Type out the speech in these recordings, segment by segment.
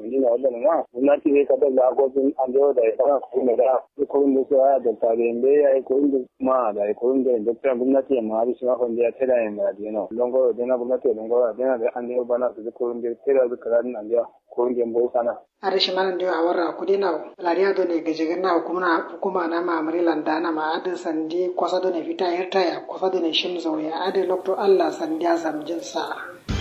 ni na wadda ma gwamnati ne ka da la ko sun an da da ya ko ne da ko inda su ya da ta da ya ko inda ma da ko inda da ta gwamnati ma bi shi ma kon da ta da yin da dino longo da na gwamnati longo da na da an da bana su ko inda ta da ka da nan da ko inda bo sana are shi manan da awara kudi na lariya do ne gaje na hukuma hukuma na ma amri landana ma adin sandi kwasa do ne fita yarta ya kwasa do ne shimzo ya adin lokto Allah sandiya samjin sa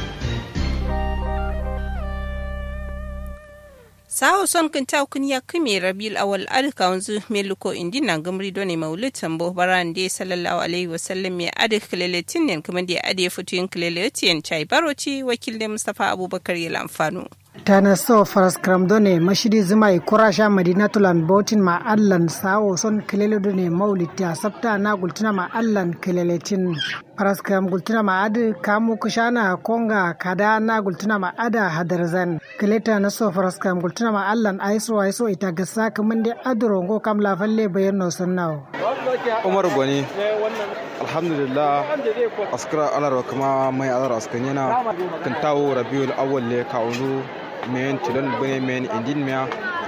sawo son kan ta kun ya kame rabil awal alka wanzu meluko indi na gamri done maulid tambo baran de sallallahu alaihi wasallam ya ade kileletin ne kuma da ade futuyin kileletin chai baroci wakil da mustafa abubakar ya lamfano tana so faras kramdone mashidi zuma i kurasha madinatulan botin ma allan sawo son kelele done maulid ya sabta na gultuna ma allan keleletin faras kram gultuna ma adi kamu kushana konga kada na gultuna ma ada hadarzan keleta na so faras kram gultuna ma allan aiso aiso ita gasa kaman de adurongo kam la falle bayan no sannawo umar gwani alhamdulillah askara alar kuma mai alar askanyana kan tawo rabiul awwal le kaunu men tilon bane men indin miya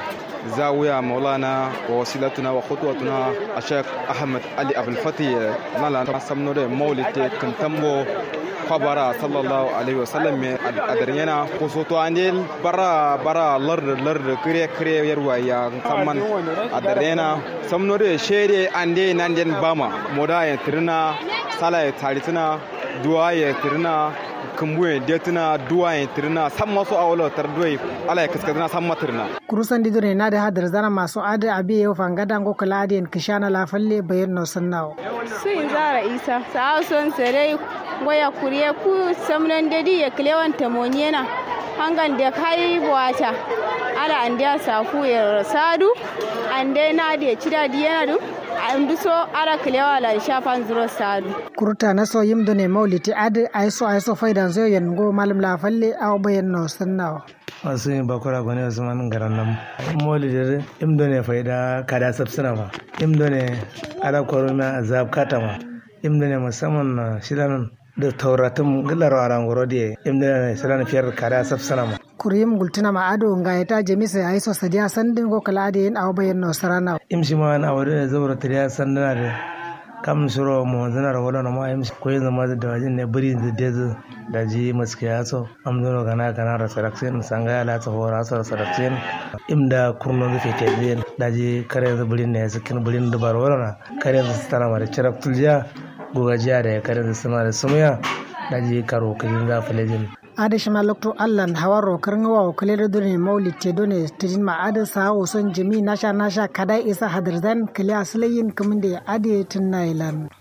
zawiya maulana wa wasilatuna wa khutwatuna ashek ahmad ali abul fati nala samno de maulite kan tambo kwabara sallallahu alaihi wasallam me adarnyana ko soto andel bara bara lar lar kire kire yarwa ya samman adarnyana samno de shere ande nanden bama moda ya tirna sala ya taritina duwa ya tirna kumbuye detina duwa ya tirna san masu awolo tar duwai ala ya kaskadina san matirna kurusan didure na da hadar zana masu ada abi yau fangada ngo kala adiyan kishana la falle bayan no sannawo sun zara isa sa son sere goya kuriye ku samnan dadi ya klewan tamoniena hangan da kai buwata ala andiya safu ya sadu ande na da cida diyana du andu so ara kilewa la shafan zuro sadu kurta na so yim done mauliti ade aiso aiso faidan zo yen go malam la falle aw bayan no sannawo masu yin bakura gwani wasu man garan nan maulidi im done faida kada sabsina ma im done ala korona azab katama im done musamman shilan da tauratun gilar aran goro da im done shilan fiyar kada sabsina ma kuriyim gultuna ma ado nga ita jemisa ya iso sadiya sandin go kala ade yin aw bayan no sarana im shi ma na wuri da zaura tariya sandina da kam shiro mo zana ra wala ma im ko yin zama da wajin ne buri da dezu da ji maske ya so am zono gana gana ra saraksin sanga ya la ta hora sa saraksin im da kurno da fete biyan da ji kare da burin ne sakin burin da bar wala kare da tana ma da cirak tulja gogajiya da kare da sama da sumya da ji karo kin da falejin adashima lokto allan hawaro karngawa o kalere done mawli te done tejin ma ada sa o son jami nasha nasha kada isa hadarzan kale aslayin kaminde ade tunailan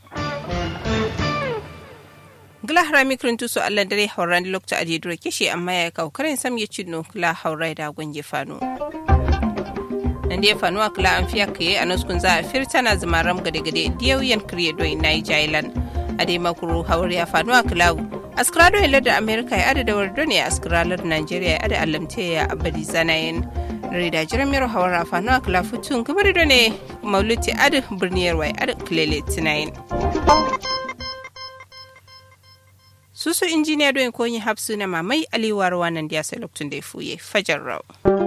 gila harami kirintu su allah dare hauran lokta ade duro kishi amma ya kawo karin sam ya cinno kula haurai da gunje fano nan da ya fano a kula an fiya kaye a nuskun za a firta na zama ram gade gade diyawiyan kiriye doyi na yi jailan a dai makuru haure ya fano a kulawu askrado hilar da amerika ya adada wardo ne askralar nigeria ya ada alamte ya abadi zanayin rida jiran mero hawar rafano a kala futun gabar da ne mauluti adu birniyar wai adu kilele tinayin susu injiniya don koyin hapsu na mamai aliwar wannan da ya sai lokacin da ya fuye fajar rau